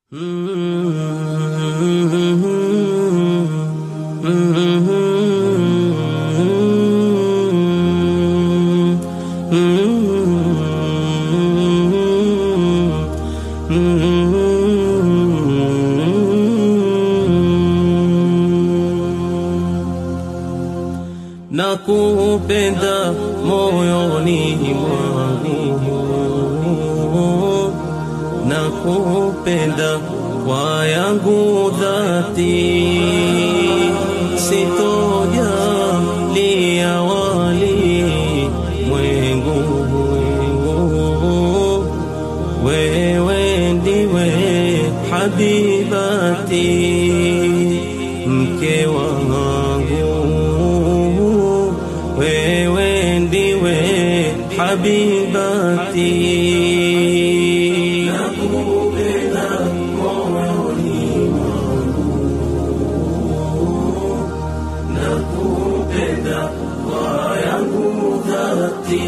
na kupenda moyoni mwangu na kupenda kwa yangu dhati sitojalia wali mwengu wewe ndiwe habibati mke wangu wewe ndiwe habibati nakupenda moyoni nakupenda kwa yangu dhati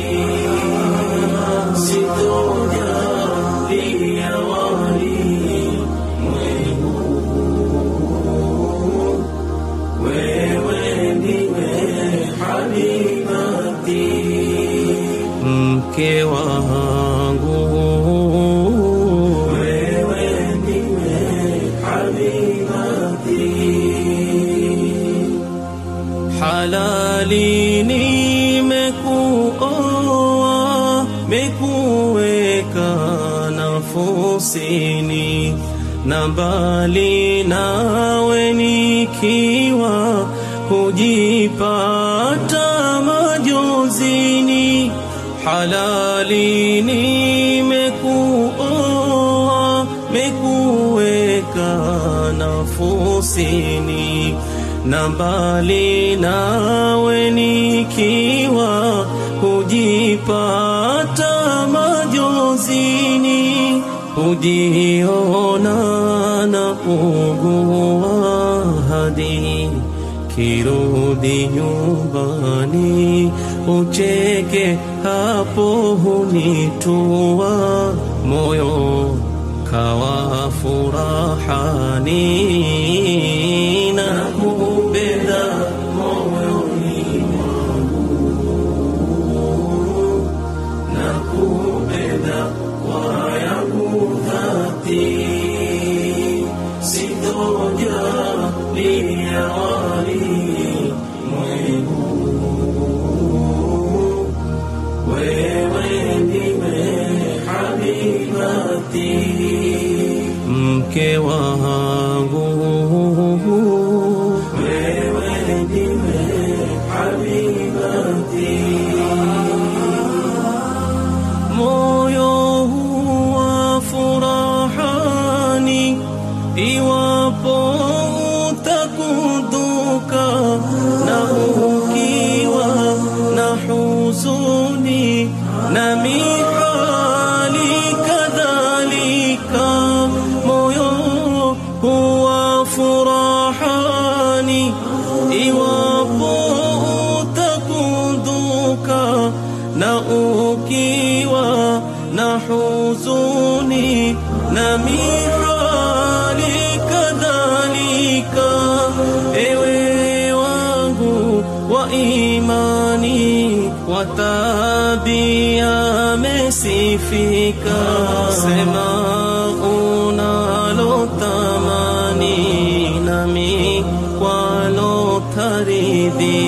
sitojalia wali mwengu wewe ndiwe habibati mke wangu wewe ndiwe habibati halali nimekuoa mekuweka nafusini na mbali nawe nikiwa hujipata majozini halali nimekuoa mekuweka nafusini na mbali nawe nikiwa hujipata majozini hujiona na ugua hadi kirudi nyumbani ucheke hapo hunitua moyo kawa furahani na kupenda moyoni mwangu na kupenda kwa yangu dhati sitojalia wali mwengu wewe ndiwe habibati mke wangu wewe ndiwe habibati moyo huwa furahani iwapo utakuduka na ukiwa na huzuni na mihali kadhalika moyo huwa furahani iwapo utakunduka na ukiwa na huzuni na mihali kadhalika ewe wangu wa imani wa tabia mesifika sema unalotamani nami kwalo taridhi